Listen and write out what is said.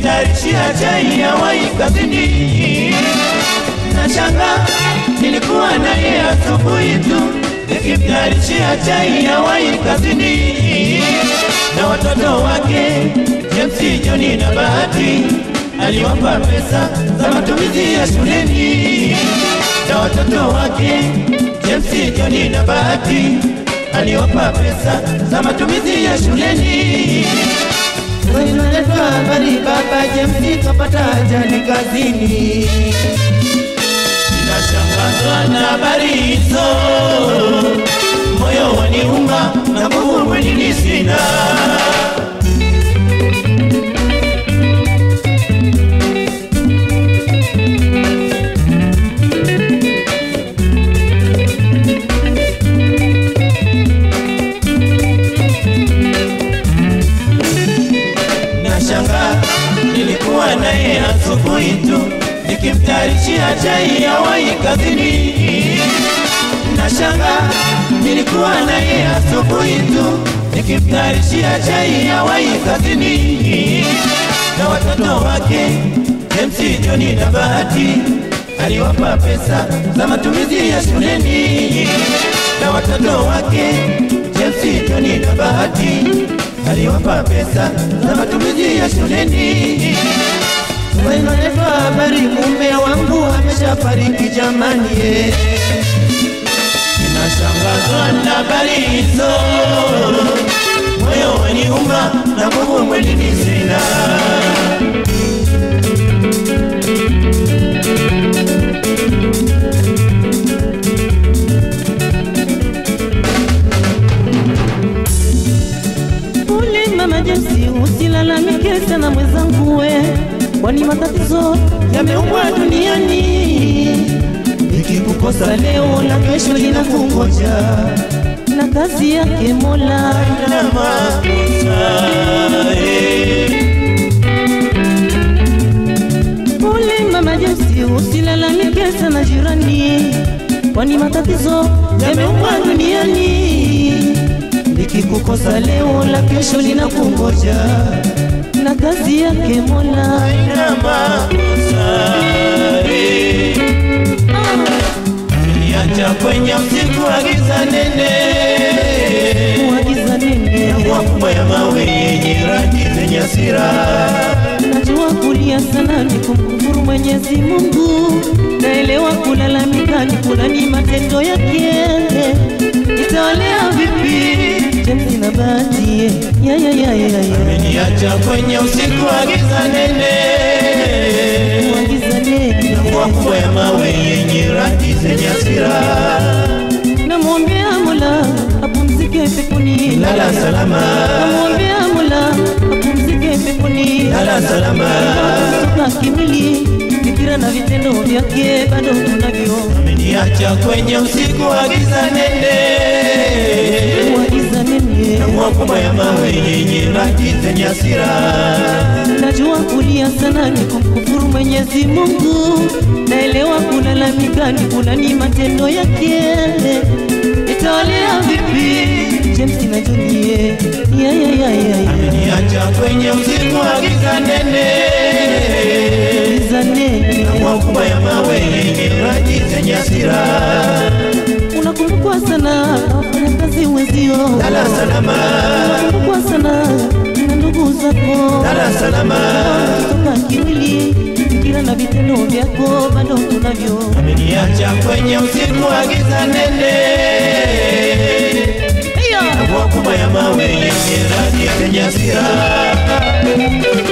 nikimtayarishia chai ya wai kazini. Nashanga nilikuwa naye asubuhi tu nikimtayarishia chai ya wai kazini, na watoto wake James, Joni na Bahati aliwapa pesa za matumizi ya shuleni, na watoto wake James, Joni na Bahati aliwapa pesa za matumizi ya shuleni. Sasa inaleta habari baba James kapata ajali kazini. Ninashangazwa na habari hizo, moyo waniuma na nguvu mwilini sina. Nashanga nilikuwa naye asubuhi tu nikimtayarishia chai ya wai kazini. Nashanga nilikuwa naye asubuhi tu nikimtayarishia chai ya wai kazini, na watoto wake James, Joni na Bahati aliwapa pesa za matumizi ya shuleni, na watoto wake James, Joni na Bahati aliwapa pesa za matumizi ya shuleni. Inaletwa habari mume wangu ameshafariki jamani, eh. Ninashangazwa na habari hizo, moyo waniuma na nguvu mwilini sina. Pole mama Jesi, usilalamike sana mwenzangu we, kwani matatizo yameumbwa duniani. Nikikukosa Leo na kesho linakungoja na kazi yake Mola. na makosa, eh. Pole mama Jesi, usilalamike sana jirani, kwani matatizo yameumbwa duniani. Nikikukosa leo la kesho linakungoja na kazi yake Mola. na makosa, eh. Niacha kwenye usiku wa giza nene Kuagiza nini? Mvua kubwa ya mawe yenye rangi zenye hasira Najua kulia sana ni kumkufuru Mwenyezi Mungu, naelewa kulalamika ni kulani matendo yake. Nitawalea vipi James na Bahati? Ya ya ya ya ya. Ameniacha kwenye usiku wa giza nene Kuagiza nini? Mvua kubwa ya mawe yenye rangi zenye hasira Namwombea Mola apumzike peponi. Lala salama, Namwombea Mola apumzike peponi. lala salama Kutoka kimwili, fikira na vitendo vyake bado tunavyo. Ameniacha kwenye usiku wa giza nene Kuagiza nini? Mvua kubwa ya mawe yenye rangi zenye hasira Najua kulia sana ni kumkufuru Mwenyezi Mungu, naelewa kulalamika ni kulani matendo yake. Nitawalea vipi James na Julie? Ya ya ya ya ya. Ameniacha kwenye usiku wa giza nene Giza nene. Mvua kubwa ya mawe yenye rangi zenye hasira Unakumbukwa sana na wafanyakazi wenzio, Lala salama, unakumbukwa sana na ndugu zako, lala salama kutoka kimwili, fikira na vitendo vyako bado tunavyo. Ameniacha kwenye usiku wa giza nene Hiyo. Mvua kubwa ya mawe yenye rangi zenye hasira